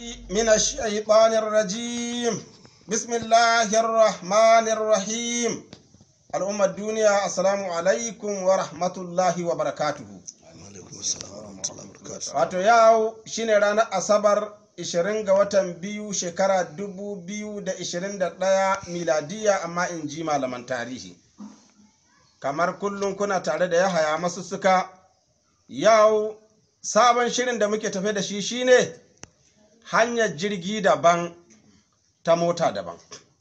من الشيطان الرجيم بسم الله الرحمن الرحيم الأمة الدنيا السلام عليكم ورحمة الله وبركاته wato yau shine ranar asabar 20 ga watan biyu shekara 2021 miladiya amma in ji malaman tarihi kamar kullum kuna tare da yahaya masu suka yau sabon shirin da muke tafe da shi shine hanyar jirgi daban ta mota daban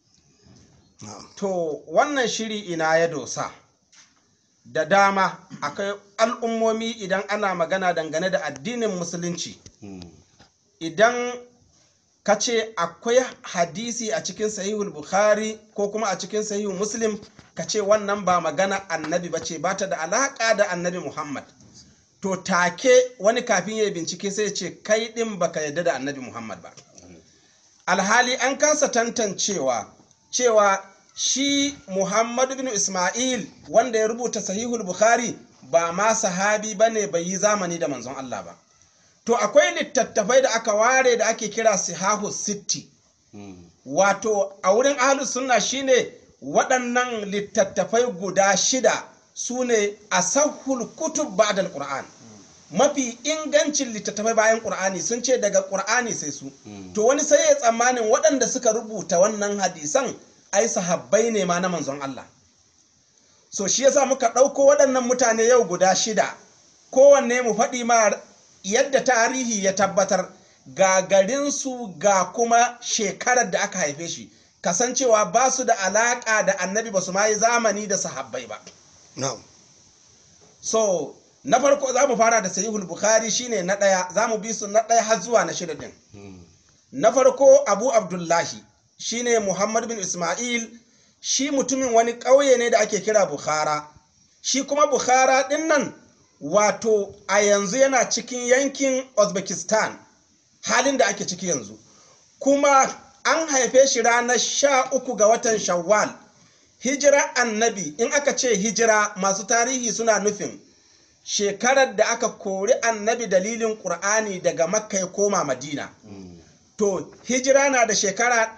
to wannan shiri ina ya dosa da dama akwai al'ummomi idan ana magana dangane da addinin musulunci idan ka ce akwai hadisi a cikin sahihul bukhari ko kuma a cikin sahihul muslim ka ce wannan ba magana annabi ba ce ba ta da alaƙa da annabi muhammad to take wani kafin ya bincike sai ce kai ɗin baka yarda da annabi muhammad ba alhali an kasa tantancewa cewa shi muhammadu bin ismail wanda ya rubuta sahihul bukhari ba ma sahabi ba ne bai yi zamani da manzon allah ba to akwai littattafai da aka ware da ake kira sihahu sitti wato a wurin ahlus sunna shine waɗannan littattafai guda shida su ne a sahul kutub ba'dal qur'an mafi ingancin littattafai bayan qur'ani sun ce daga qur'ani sai su to wani sai ya tsammanin waɗanda suka rubuta wannan hadisan ai sahabbai ne ma na manzon Allah so shi yasa muka ɗauko waɗannan mutane yau guda shida kowanne mu faɗi ma yadda tarihi ya tabbatar ga garinsu ga kuma shekarar da aka haife shi kasancewa ba su da alaƙa da annabi ba su ma yi zamani da sahabbai ba na'am so na farko za mu fara da sahihul bukhari shine na ɗaya za mu bi su na ɗaya har zuwa na shida ɗin na farko abu abdullahi shine muhammad bin ismail shi mutumin wani ƙauye ne da ake kira bukhara shi kuma bukhara ɗin nan wato a yanzu yana cikin yankin uzbekistan halin da ake ciki yanzu kuma an haife shi ranar sha uku ga watan shawwal hijira annabi in aka ce hijira masu tarihi suna nufin shekarar da aka kori annabi dalilin ƙur'ani daga makka ya koma madina to hijira na da shekara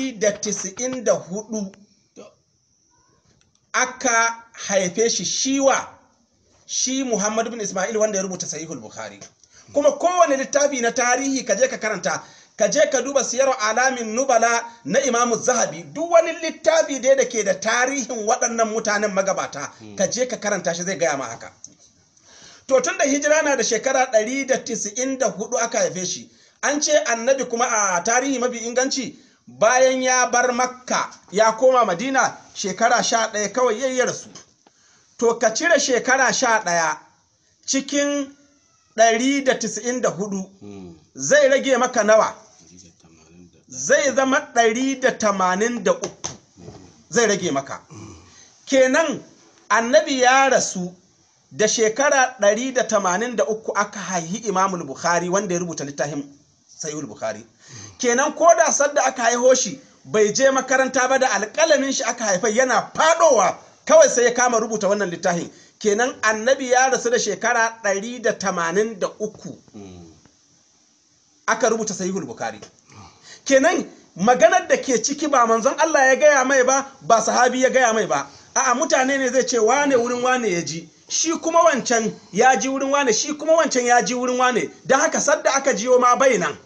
194 aka haife shi shiwa shi muhammad bin ismail wanda ya rubuta sahihul bukhari kuma kowane littafi na tarihi ka je ka karanta ka je ka duba siyar alamin nubala na imamu zahabi duk wani littafi dai da ke da tarihin waɗannan mutanen magabata ka je ka karanta shi zai gaya ma haka to tun da hijira na da shekara 194 aka haife shi an ce annabi kuma a tarihi mafi inganci bayan ya bar makka ya koma madina shekara sha ɗaya kawai yayi rasu to ka cire shekara sha ɗaya cikin 194 zai rage maka nawa zai zama 183 zai rage maka kenan annabi ya rasu da shekara 183 aka haihi imamul bukhari wanda ya rubuta littafin sayul bukhari kenan ko da sadda aka haiho shi bai je makaranta ba da alƙalamin shi aka haifai yana fadowa kawai sai ya kama rubuta wannan littafin kenan annabi ya rasu da shekara 183 aka rubuta sahihul bukhari kenan maganar da ke ciki ba manzon Allah ya gaya mai ba ba sahabi ya gaya mai ba a'a mutane ne zai ce wane wurin wane ya ji shi kuma wancan ya ji wurin wane shi kuma wancan ya ji wurin wane don haka sadda aka jiyo ma bai nan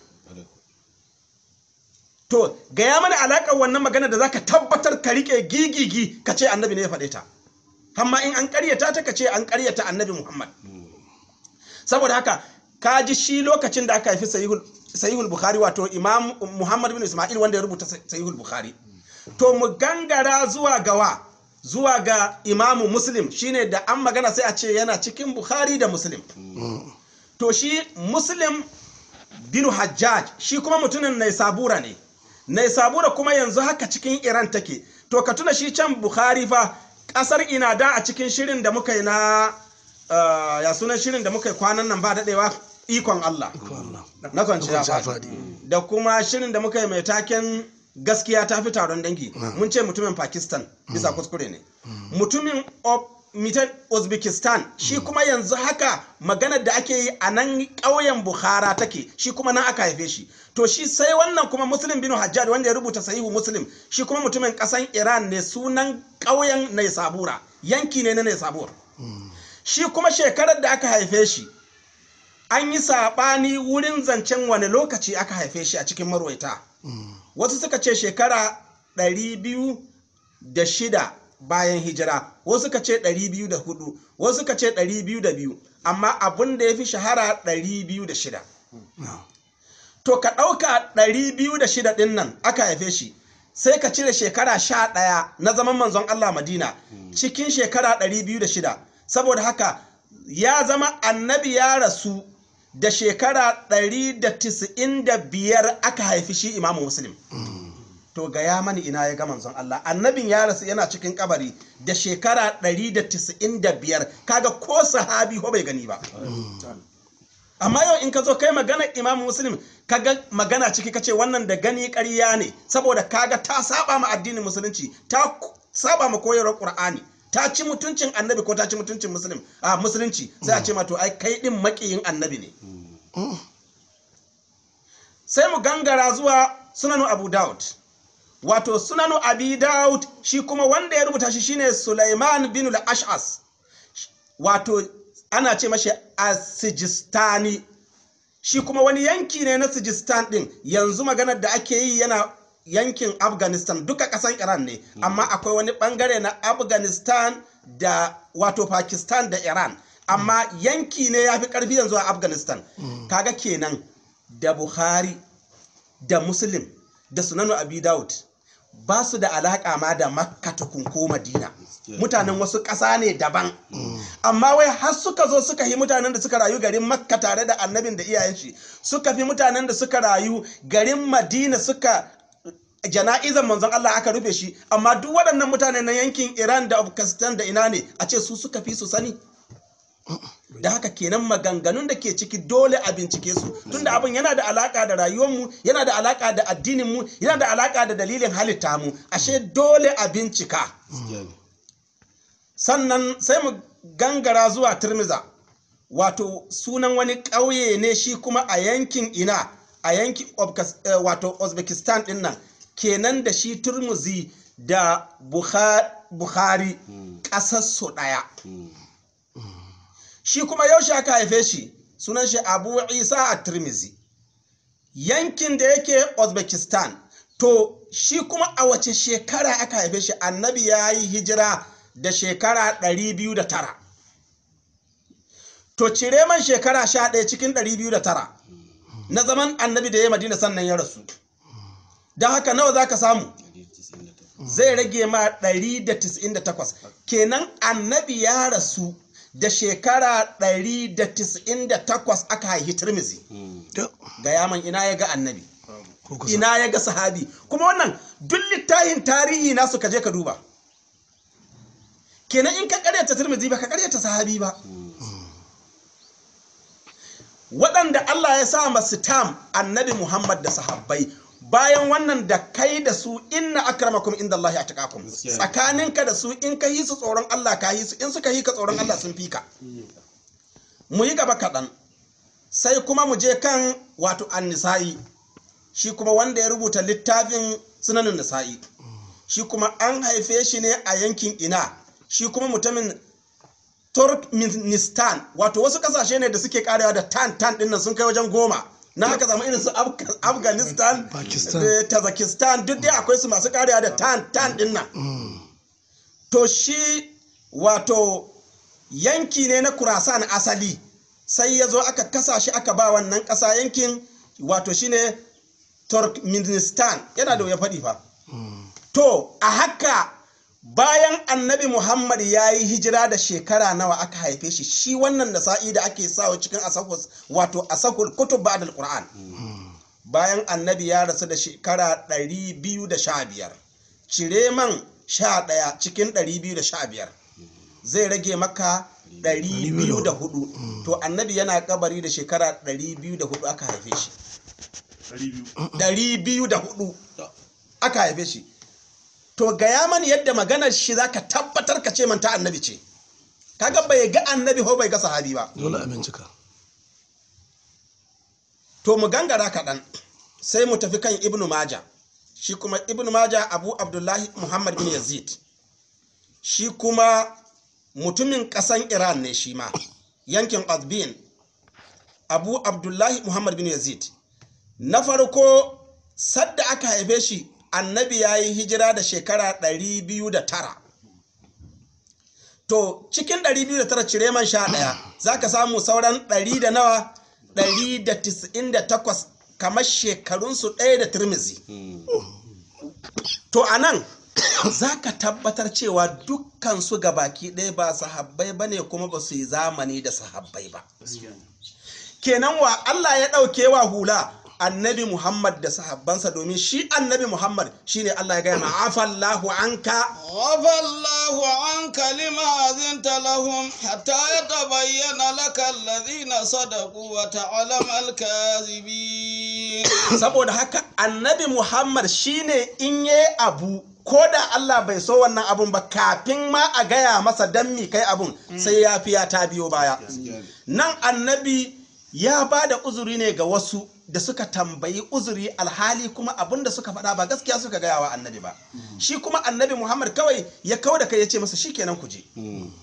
to gaya mana alaƙar wannan magana da zaka tabbatar ka rike gigigi ka ce annabi ne ya faɗe ta amma in an ƙaryata ta ka ce an ƙaryata annabi muhammad saboda haka ka ji shi lokacin da aka haifi sahihul bukhari wato imam muhammad bin ismail wanda ya rubuta sahihul bukhari to mu gangara zuwa gawa zuwa ga imamu muslim shine da an magana sai a ce yana cikin bukhari da muslim to shi muslim bin hajjaj shi kuma mutumin nai sabura ne nai sabura kuma yanzu haka cikin iran take to ka tuna shi can bukhari fa kasar ina da a cikin shirin da muka yi na ya sunan shirin da muka yi kwanan nan ba daɗewa ikon Allah na kwanciya faɗi da kuma shirin da muka yi mai taken gaskiya ta fi taron dangi mun ce mutumin pakistan bisa kuskure ne mutumin mitan uzbekistan shi kuma yanzu haka maganar da ake yi a nan ƙauyen bukhara take shi kuma nan aka haife shi to shi sai wannan kuma muslim bin hajjaj wanda ya rubuta sahihu muslim shi kuma mutumin ƙasan iran ne sunan ƙauyen naisabura yanki ne na naisabur shi kuma shekarar da aka haife shi an yi saɓani wurin zancen wani lokaci aka haife shi a cikin marwaita wasu suka ce shekara 206 bayan hijira wasu suka ce 204 wasu suka ce 202 amma abin da ya fi shahara 206 to ka ɗauka 206 ɗin nan aka haife shi sai ka cire shekara 11 na zaman manzon Allah Madina cikin shekara 206 saboda haka ya zama annabi ya rasu da shekara 195 aka haifi shi imamu muslim to ga ya mani ina ya ga manzon Allah annabin ya rasu yana cikin kabari da shekara 195 kaga ko sahabi ko bai gani ba amma yau in ka zo kai magana imamu muslim kaga magana ciki kace wannan da gani ƙarya ne saboda kaga ta saba ma addinin musulunci ta saba ma koyarwar qur'ani ta ci mutuncin annabi ko ta ci mutuncin muslim a musulunci sai a ce ma to ai kai din makiyin annabi ne sai mu gangara zuwa sunanu abu daud wato sunanu abi daud shi kuma wanda ya rubuta shi shine sulaiman bin al-ash'as wato ana ce mashi asijistani shi kuma wani yanki ne na sijistan din yanzu maganar da ake yi yana yankin afghanistan duka kasan iran ne amma akwai wani bangare na afghanistan da wato pakistan da iran amma yanki ne ya fi karfi yanzu a afghanistan kaga kenan da buhari da muslim da sunanu abi daud ba su da alaka ma da makka tukun ko madina mutanen wasu ƙasa ne daban amma wai har suka zo suka yi mutanen da suka rayu garin makka tare da annabin da iyayen shi suka fi mutanen da suka rayu garin madina suka jana'izan manzon Allah aka rufe shi amma duk waɗannan mutane na yankin Iran da Afghanistan da ina ne a ce su suka fi su sani da haka kenan maganganun da ke ciki dole a bincike su tunda abin yana da alaka da rayuwarmu yana da alaka da addininmu yana da alaka da dalilin halitta mu ashe dole a bincika sannan sai mu gangara zuwa turmiza wato sunan wani ƙauye ne shi kuma a yankin ina a yankin wato uzbekistan din nan kenan da shi turmuzi da bukhari ƙasarsu ɗaya shi kuma yaushe aka haife shi sunan shi abu isa a turmizi yankin da yake uzbekistan to shi kuma a wace shekara aka haife shi annabi ya yi hijira da shekara 209 to cire man shekara 11 cikin 209 na zaman annabi da ya madina sannan ya rasu don haka nawa za ka samu zai rage ma 198 kenan annabi ya rasu da shekara 198 aka haihi turmizi ga yaman ina ya ga annabi ina ya ga sahabi kuma wannan duk littahin tarihi nasu ka je ka duba kenan in ka karyata turmizi ba ka karyata sahabi ba waɗanda Allah ya sa masu tam annabi Muhammad da sahabbai bayan wannan da kai da su inna akramakum inda Allah ya taƙakum tsakaninka da su in ka yi su tsoron Allah ka yi su in suka yi ka tsoron Allah sun fi ka mu yi gaba kaɗan sai kuma mu je kan wato annisa'i shi kuma wanda ya rubuta littafin sunanin nisa'i shi kuma an haife shi ne a yankin ina shi kuma mutumin turkmenistan wato wasu kasashe ne da suke karewa da tan tan dinnan sun kai wajen goma na haka zama irin su afghanistan da tajikistan duk dai akwai su masu karewa da tan tan dinnan to shi wato yanki ne na kurasan asali sai ya zo aka kasa shi aka ba wannan kasa yankin wato shine turkmenistan yana da wuya faɗi fa to a haka bayan annabi muhammad ya yi hijira da shekara nawa aka haife shi shi wannan nasa'i da ake sawa cikin asahus wato asahul kutub ba'd al-qur'an bayan annabi ya rasu da shekara 215 cire man 11 cikin 215 zai rage maka 204 to annabi yana kabari da shekara 204 aka haife shi 204 aka haife shi to gaya mani yadda maganar shi zaka tabbatar ka ce manta annabi ce kaga bai ga annabi ko bai ga sahabi ba dole a bincika to mu gangara kaɗan sai mu tafi kan ibnu maja shi kuma ibnu maja abu abdullahi muhammad bin yazid shi kuma mutumin ƙasan iran ne shi ma yankin azbin abu abdullahi muhammad bin yazid na farko sadda aka haife shi annabi ya yi hijira da shekara 209 to cikin 209 cire man sha ɗaya za ka samu sauran 100 da nawa 198 kamar shekarunsu ɗaya da turmizi to a nan za ka tabbatar cewa dukkansu baki ɗaya ba sahabbai ba ne kuma ba su yi zamani da sahabbai ba kenan wa Allah ya ɗauke wa hula annabi Muhammad da sahabbansa domin shi annabi Muhammad shine Allah ya gaya ma afallahu anka عفى الله عنك لما أذنت لهم حتى يتبين لك الذين صدقوا وتعلم الكاذبين saboda haka annabi Muhammad shine in yi abu ko da Allah bai so wannan abun ba kafin ma a gaya masa dan mi kai abun sai ya fiya ta biyo baya nan annabi ya ba da uzuri ne ga wasu da suka tambayi uzuri alhali kuma abin da suka faɗa ba gaskiya suka gaya wa annabi ba shi kuma annabi muhammad kawai ya kawo da kai ya ce masa shikenan ku je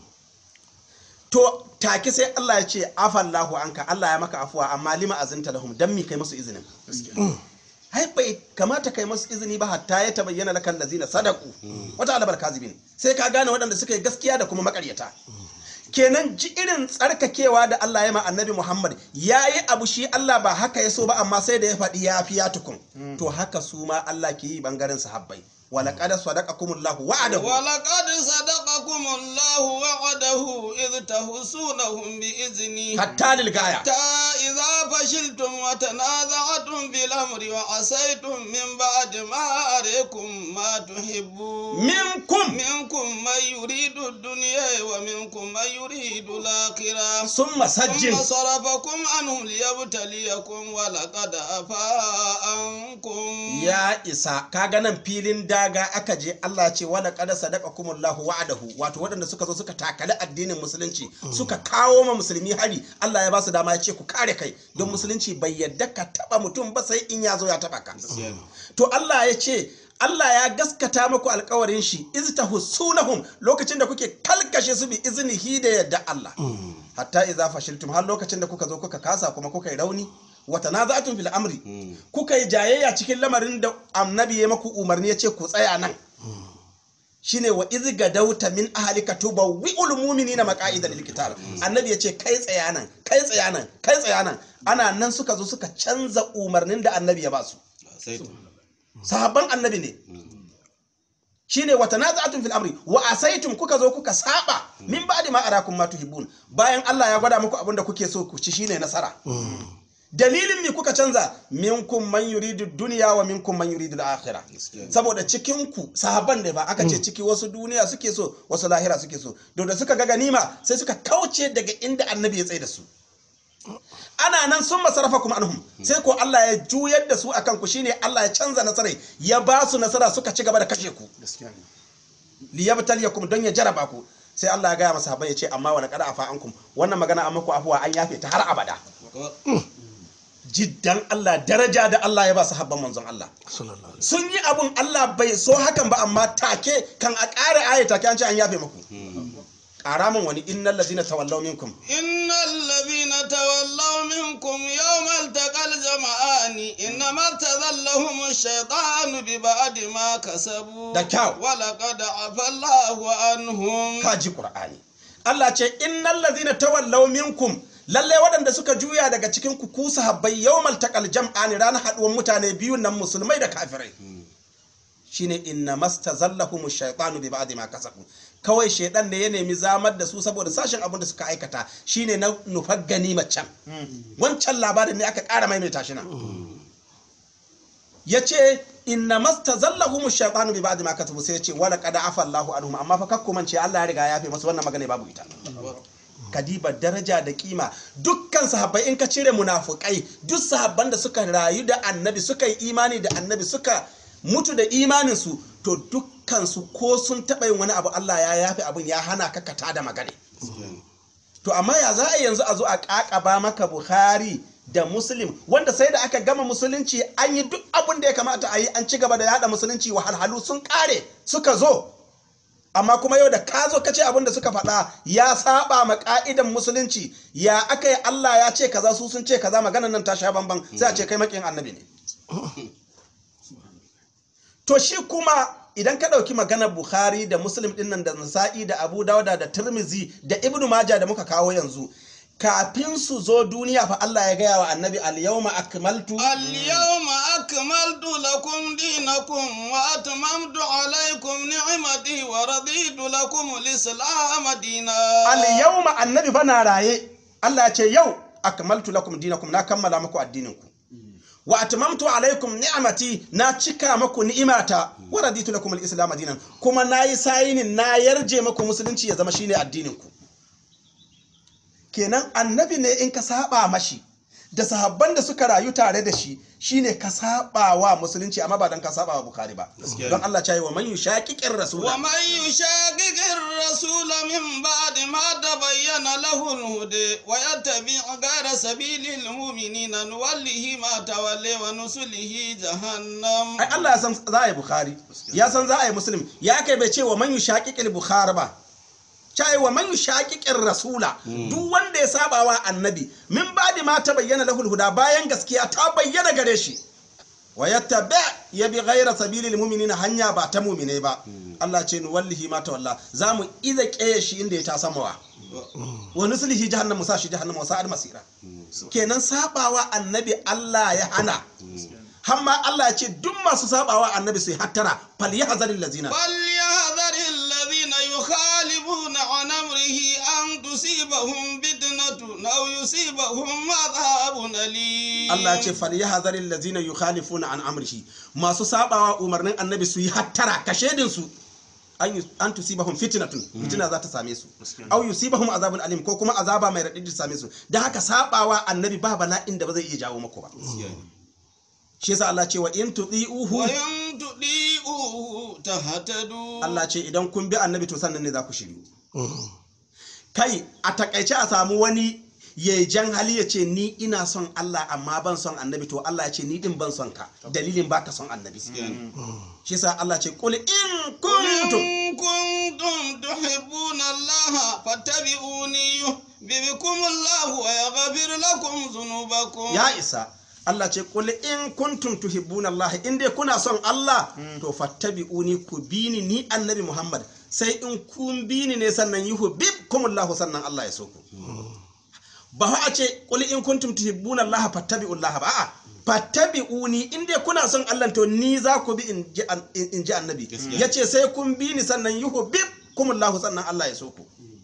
to take sai Allah ya ce afallahu anka Allah ya maka afuwa amma lima azinta lahum dan mi kai musu izinin hai bai kamata kai musu izini ba hatta ya tabayyana lakal lazina sadaku wata alabar kazibin sai ka gane waɗanda suka yi gaskiya da kuma makaryata kenan ji irin tsarkakewa da Allah ya ma annabi Muhammad ya yi abu shi Allah ba haka ya so ba amma sai da ya faɗi ya fi ya tukun to haka su ma Allah ke yi bangaren sahabbai walaƙada sadaqakumullahu wa'adahu ولقد صدقكم الله وعده إذ تحسونهم بإذنه hatta lil gaya حتى إذا فشلتم وتنازعتم في الأمر وعصيتم من بعد ما أريكم ما تحبون minkum منكم من يريد الدنيا ومنكم من يريد الآخرة summa sajjin ثم صرفكم عنهم ليبتليكم ولقد عفا عنكم ya isa kaga nan filin daga aka je Allah ce wala qad sadaqakumullahu wa'adahu wato waɗanda suka zo suka takali addinin musulunci suka kawo ma musulmi hari Allah ya ba su dama ya ce ku kare kai don musulunci bai yadda ka taba mutum ba sai in ya zo ya taba ka to Allah ya ce Allah ya gaskata muku alkawarin shi iztahussunahum lokacin da kuke kalkashe su bi iznihi da yadda Allah hatta idza fashiltum har lokacin da kuka zo kuka kasa kuma kuka yi rauni wa tanaza'tum fil amri kuka yi jayayya cikin lamarin da annabi ya maku umarni ya ce ku tsaya nan shine wa iz gadauta min ahlika tubawwi'ul mu'minina maqa'ida lil qital annabi ya ce kai tsaya nan kai tsaya nan kai tsaya nan ana nan suka zo suka canza umarnin da annabi ya ba su sahabban annabi ne shine wa tanaza'tum fil amri wa asaitum kuka zo kuka saba min ba'di ma arakum ma tuhibbun bayan Allah ya gwada muku abin da kuke so ku ci shine nasara dalilin me kuka canza minkum man yuridu dunya wa minkum man yuridu al-akhirah saboda cikin ku sahabban da ba aka ce ciki wasu duniya suke so wasu lahira suke so to da suka ga ganima sai suka kauce daga inda annabi ya tsaye da su ana nan sun masarafa kuma anhum sai ko Allah ya juyar da su akan ku shine Allah ya canza nasarai ya ba su nasara suka ci gaba da kashe ku liyabtaliyakum don ya jaraba ku sai Allah ya gaya masa ya ce amma wala qad afa ankum wannan magana an muku afuwa an yafe ta har abada jiddan Allah daraja da Allah ya ba su habban manzon Allah sallallahu alaihi sun yi abun Allah bai so hakan ba amma take kan a ƙara aya take an ce an yafe muku ƙara min wani innal ladina tawallaw minkum إن الذين تولوا منكم يوم التقى الجمعان إنما ارتذلهم الشيطان ببعد ما كسبوا Da kyau. ولقد عفى الله عنهم kaji qur'ani Allah ce innal ladina tawallaw minkum lalle waɗanda suka juya daga cikin ku ku sahabbai yawmal taqal jam'ani ranar haɗuwar mutane biyu nan musulmai da kafirai shine inna mastazallahum shaytanu bi ba'di ma kasabu kawai shaidan ne ya nemi zamar da su saboda sashen abin da suka aikata shine na nufar ganimar can wancan labarin ne aka ƙara maimaita shi nan ya ce inna mastazallahum shaytanu bi ba'di ma kasabu sai ya ce wala qad afa Allahu anhum amma fa kakku mance Allah ya riga ya yafe masu wannan magana babu ita kadiba daraja da kima dukkan sahabbai in ka cire munafukai duk sahabban da suka rayu da annabi suka yi imani da annabi suka mutu da imaninsu to dukkansu ko sun taɓa yin wani abu Allah ya yafe abin ya hana ka kata da magana to amma ya za a yanzu a zo a kakaba maka bukhari da muslim wanda sai da aka gama musulunci an yi duk abin da ya kamata a yi an ci gaba da yada musulunci wahalhalu sun kare suka zo amma kuma yau da ka zo ka ce abin da suka faɗa ya saba ma ka'idan musulunci ya aka yi Allah ya ce kaza su sun ce kaza maganan nan ta sha bamban sai a ce kai makin annabi ne to shi kuma idan ka ɗauki maganar bukhari da muslim ɗin nan da nasa'i da abu dauda da tirmizi da ibnu maja da muka kawo yanzu kafin su zo duniya fa Allah ya gaya wa annabi al-yawma akmaltu اليوم أكملت لكم دينكم وأتممت عليكم نعمتي ورضيت لكم الإسلام دينا al-yawma annabi fa na raye Allah ya ce yau akmaltu lakum dinakum na kammala muku addininku wa atmamtu alaikum ni'mati na cika muku ni'imata wa raditu lakum al-islam dinan kuma nayi sayinin na yarje muku musulunci ya zama shine addininku kenan annabi ne in ka saba mashi da sahabban da suka rayu tare da shi shine ka saba wa musulunci amma ba dan ka saba wa bukhari ba Gaskiya don ne. Allah ya yi wa man yushaqiqir rasula ومن يشاقق الرسول من بعد ما تبين له الهدى ويتبع غير سبيل المؤمنين نوله ما تولي ونسله جهنم ai Allah ya san za a yi bukhari ya san za a yi muslim ya kai bai ce wa man yushaqiqil bukhari ba cai wa man yushaqiqir rasula duk wanda ya saba wa annabi min ba'di ma ta bayyana lahul huda bayan gaskiya ta bayyana gare shi wa yattabi ya bi ghaira sabilil mu'minina hanya ba ta mu'mine ba Allah ce nu wallahi ma tawalla zamu iza keye shi inda ya ta samawa wa nuslihi jahannam musa shi jahannam wa sa'ad masira kenan sabawa annabi Allah ya hana hamma Allah ya ce duk masu sabawa annabi sai hattara fal yahzaril lazina فليحذر الذين يخالفون عن أمره أن تصيبهم فتنة أو يصيبهم عذاب أليم Allah ya ce fal yahzaril lazina yukhalifuna an amrihi masu sabawa umarnin annabi su yi hattara kashedin su an yus- an tusibahum fitnatun fitina za ta same su aw yusibahum azabun alim ko kuma azaba mai radidi ta same su dan haka sabawa annabi ba bala'in da ba zai iya jawo mako ba shi yasa Allah ce wa in tudiuhu وإن تطيعوه تهتدوا Allah ce idan kun bi annabi to sannan ne za ku shiryu kai a takaice a samu wani ya jan hali ya ce ni ina son Allah amma ban son annabi to Allah ya ce ni din ban son ka dalilin baka son annabi shi yasa Allah ce qul in kuntum إن كنتم تحبون الله فاتبعوني يحببكم الله ويغفر لكم ذنوبكم ya isa Allah ce qul in kuntum tuhibbuna Allah in dai kuna son Allah to fattabi'uni ku bini ni annabi Muhammad sai in kun bini ne sannan yuhibbukumullahu sannan Allah ya so ku ba fa a ce qul in kuntum tuhibbuna Allah fattabi'ullah ba a'a fattabi'uni in dai kuna son Allah to ni za ku bi in ji an- in ji annabi Gaskiya. yace sai kun bini sannan yuhibbukumullahu sannan Allah ya so ku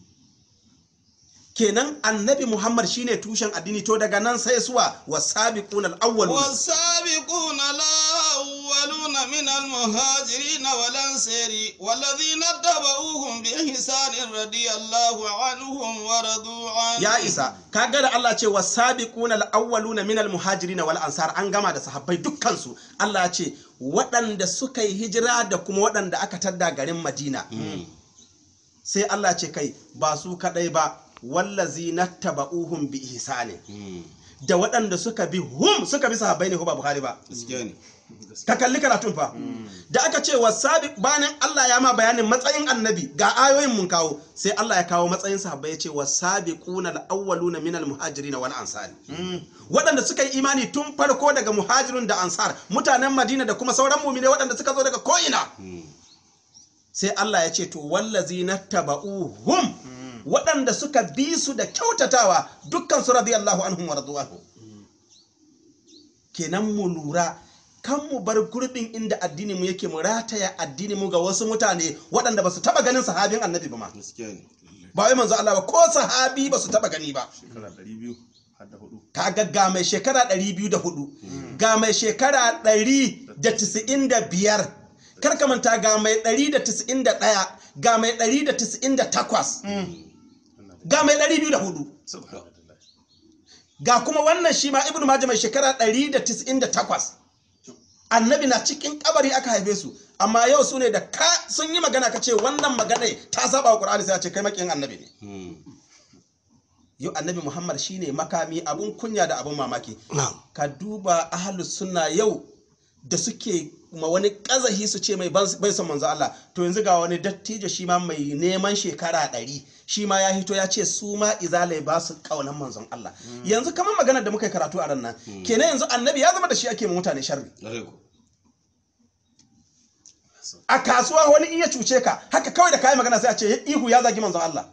kenan annabi Muhammad shine tushen addini to daga nan sai suwa wasabiquna al-awwalun والسابقون الأولون من المهاجرين والأنصار والذين اتبعوهم بإحسان رضي الله عنهم ورضوا عنه ya isa kaga da Allah ce wasabiquna al-awwaluna min al-muhajirin wal ansar an gama da sahabbai dukkan su Allah ya ce waɗanda suka yi hijira da kuma waɗanda aka tadda garin Madina sai Allah ce kai ba su kadai ba wallazi nattaba'uhum bi ihsani da waɗanda suka bi hum suka bi sahabbai ne ko ba Bukhari ba gaskiya ne ka kalli karatun fa da aka ce wasabi bayan Allah ya ma bayanin matsayin annabi ga ayoyin mun kawo sai Allah ya kawo matsayin sahabbai ya ce wasabiquna al-awwaluna min al-muhajirin wal ansar waɗanda suka yi imani tun farko daga muhajirun da ansar mutanen Madina da kuma sauran mu'mine waɗanda suka zo daga ko'ina sai Allah ya ce to wallazina taba'uhum waɗanda suka bi su da kyautatawa dukkan su radiyallahu anhum wa radu anhu kenan mu lura kan mu bar gurbin inda addini mu yake mu rataya addini mu ga wasu mutane waɗanda ba su taɓa ganin sahabin annabi ba ma gaskiya ne ba wai manzo Allah ba ko sahabi ba su taɓa gani ba shekara ɗari biyu har da hudu kaga ga mai shekara 204 ga mai shekara 195 kar ka manta ga mai 191 ga mai 198 ga mai 204 annabi na cikin kabari aka haife su amma yau su ne da ka sun yi magana ka ce wannan magana ta saba wa qur'ani sai a ce kai makiyin annabi ne yau annabi muhammad shine makami abun kunya da abun mamaki na'am ka duba ahlus sunna yau da suke ma wani kazahi su ce mai ban- bai son manzo Allah to yanzu ga wani dattijo shi ma mai neman shekara ɗari shi ma ya hito ya ce su ma izalai ba su kaunan manzon Allah yanzu kamar magana da muka yi karatu a ran nan kenan yanzu annabi ya zama da shi ake ma mutane sharri a kasuwa wani iya cuce ka haka kawai da kayi magana sai a ce ihu ya zagi manzon Allah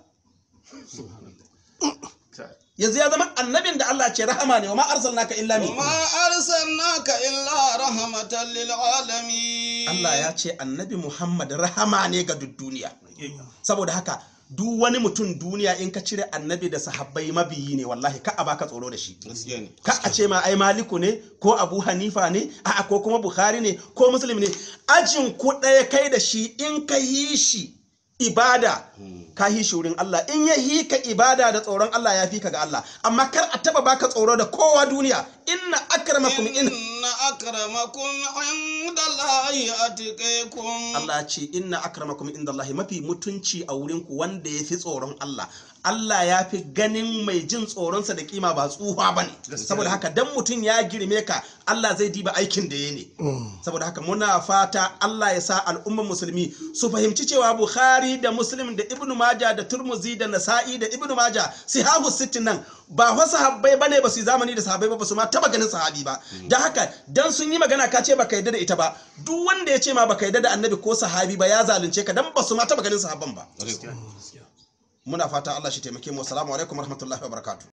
yanzu ya zama annabin da Allah ce rahama ne wa ma arsalnaka illa min وما أرسلناك إلا رحمة للعالمين Allah ya ce annabi Muhammad rahama ne ga duk duniya saboda haka duk wani mutum duniya in ka cire annabi da sahabbai mabiyi ne wallahi ka a baka tsoro da shi gaskiya ne ka a ce ma ai maliku ne ko abu hanifa ne a'a ko kuma bukhari ne ko muslim ne ajin ku ɗaya kai da shi in ka yi shi ibada ka yi shi wurin Allah in ya yi ka ibada da tsoron Allah ya fi ka ga Allah amma kar a taba baka tsoro da kowa duniya inna akramakum in إن أكرمكم عند الله أتقيكم Allah ya ce inna akramakum indallahi mafi mutunci a wurin ku wanda ya fi tsoron Allah Allah ya fi ganin mai jin tsoronsa da kima ba tsuha ba ne saboda haka dan mutum ya girme ka Allah zai diba aikin da ya ne saboda haka muna fata Allah ya sa al'ummar musulmi su fahimci cewa Bukhari da Muslim da Ibn Majah da Turmuzi da Nasa'i da Ibn Majah sihahu sittin nan ba fa sahabbai bane ba su yi zamani da sahabbai ba ba su ma taba ganin sahabi ba da haka dan sun yi magana ka ce baka yarda da ita ba duk wanda ya ce ma baka yarda da annabi ko sahabi ba ya zalunce ka dan ba su ma taba ganin sahabban ba muna fata Allah shi taimake mu assalamu alaikum warahmatullahi wabarakatuh